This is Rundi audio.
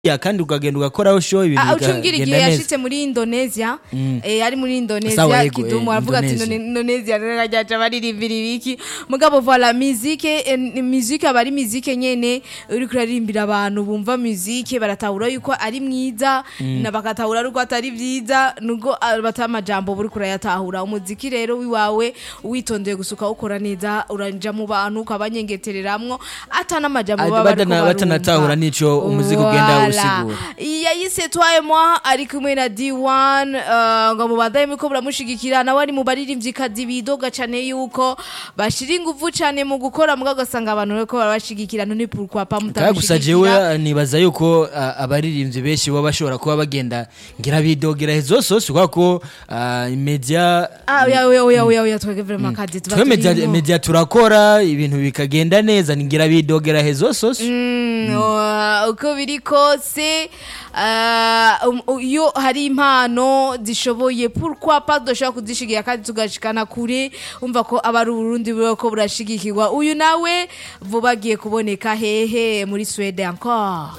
ya kandi ukagenda ugakoraho show ibintu Ah, ucumbwira igihe bikagenda neza yashitse muri Indonesia eh ari muri Indonesia Sawa, yego, kidumu eh, aravuga ati Indonesia. "Indone- Indonesia ryaje baririmbira ibiki mugabo voilà musique eh, ni- musique aba ari musique nyene uri kurarimbira abantu bumva musique baratahura yuko ari mwiza na bakatahura yuko atari vyiza nubwo ah, batamajambo buri kurayatahura umuziki rero wiwawe witondeye gusuka ukora neza uranja mu bantu ukabanyengetereramwo ata n'amajambo Ah, baba bariko badana- batanatahura barumva. n'ico umuziki ugenda Voilà. usigura. yayise twaye mwa ari kumwe na D1 uh, ngo mubadaye muko buramushigikira nawe ari mu baririmvyikazi bidoga cane yuko bashira inguvu cane mu gukora muga ugasanga abantu bariko barabashigikira none pourquoi pas kaya gusa jewe mutamushigikira ah, nibaza yuko ah, abaririmbyi benshi baba bashobora kuba bagenda ngira bidogera hezo sose kubera ko ah, media ah oya oya oya oya oya twege vraiment kazi tuba twe media, turimo. media turakora ibintu bikagenda neza ngira bidogera hezo sose Mm, uh, uko biri kose uh, um, iyo hari impano zishoboye pourquoi pas dushobora kuzishigira kandi tugashikana kure umva ko aba ari uburundi ko burashigikirwa uyu nawe vuba agiye kuboneka hehe muri swede encore